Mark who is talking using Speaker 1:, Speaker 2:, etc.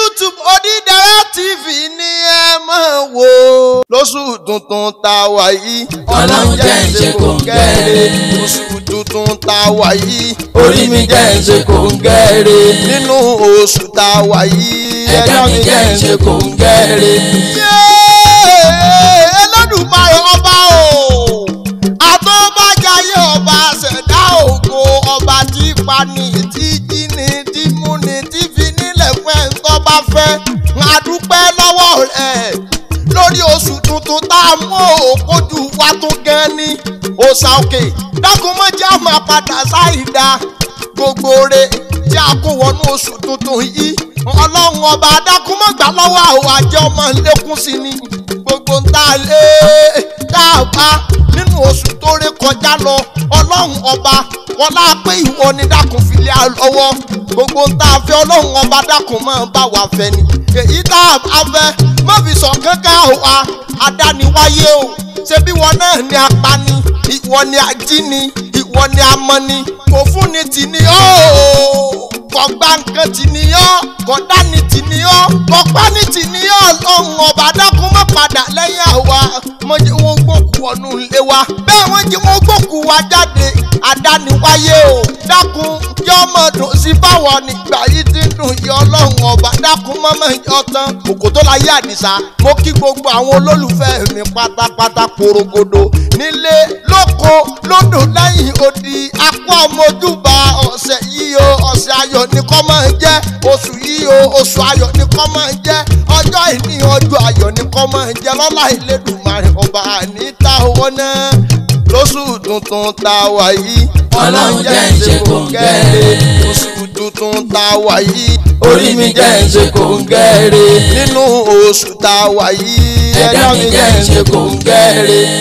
Speaker 1: youtube Odídẹrẹ́ tv ní ẹ máa wò lóṣù tuntun tá a wà yìí.
Speaker 2: Ọlọ́run jẹ́ ń ṣe kòńgẹ́rẹ́.
Speaker 1: oṣù tuntun tá a wà yìí.
Speaker 2: orí mi jẹ́ ń ṣe kòńgẹ́rẹ́.
Speaker 1: nínú oṣù tá a wà yìí.
Speaker 2: ẹ̀dá mi jẹ́ ń ṣe kòńgẹ́rẹ́.
Speaker 1: Yéé! Ẹlẹ́dùmarè ọba o àtọ́bàjáyé ọba ṣẹ̀dá ògo ọba tí pani tí jíni tí múni tí fi nílẹ̀ fún ẹ̀ ń tọ́ bá fẹ́ ń adúpẹ́ lọ́wọ́ rẹ̀ lórí oṣù tuntun tá a mú òkójú wa tó gan ni òòṣà òkè dákun mọ́ jẹ́ àmọ́ padà sáìdá gbogbo re tí a kó wọnú oṣù tuntun yìí ọlọ́run ọba adákun mọ́ gbà lọ́wọ́ àwọn àjẹ́ ọmọ lẹ́kún sí ni gbogbo ń tá a lé tá a bá nínú oṣù tó ré kọjá lọ ọlọ́run ọba wọn láà pé ìwọ ni dákun fi lé a lọ́wọ́ gbogbo ń tá a fẹ́ ọlọ́run ọba dákun máa bá wa fẹ́ ni èyí tá a fẹ́ má fi sọ kankan wa adániwáyé o ṣé bí wọn náà ni apani ìwọ ni ajíni ìwọ ni amọ̀ni kò fún ni tì ní ọ́ kọ̀gbá nǹkan tì ní ọ́ kọ̀dá ni tì ní ọ́ kọ̀pá ni tì ní ọ́ lọ́hùn ọba dákun má padà lẹ́yìn àwa mo jẹ́ wọn gbókù ọ̀nù ilé wa bẹ́ẹ̀ wọ́n jẹ́ wọn gbókù wa jáde àdániwáyé o dákun yọ ọmọ dùn sí báwọn nígbà yìí ti ń dùn yọ ọlọ́run ọba dákun mọ́mọ́ yọ tán òkòtó la yé àdìsá mo kí gbogbo àwọn olólùfẹ́ mi pátápátá porogodo nílé lóko lódò lẹ́yìn odi akọ ọmọdúbà ọ̀sẹ̀ yìí o ọ̀sẹ̀ ayọ̀ ni kó máa jẹ́ oṣù yìí o oṣù ayọ̀ ni kó máa jẹ́ ọjọ́ ìní ọjọ́ ayọ̀ ni kó máa jẹ́ lọ́lá ìlédùmarè ọba àníta owó náà lóṣù tuntun tá a wà yìí.
Speaker 2: Ọlọ́run jẹ́ ń ṣe kòńgẹ́rẹ́.
Speaker 1: oṣù tuntun tá a wà yìí.
Speaker 2: orí mi jẹ́ ń ṣe kòńgẹ́rẹ́.
Speaker 1: nínú oṣù tá a wà yìí.
Speaker 2: ẹ̀dá mi jẹ́ ń ṣe kòńgẹ́rẹ́.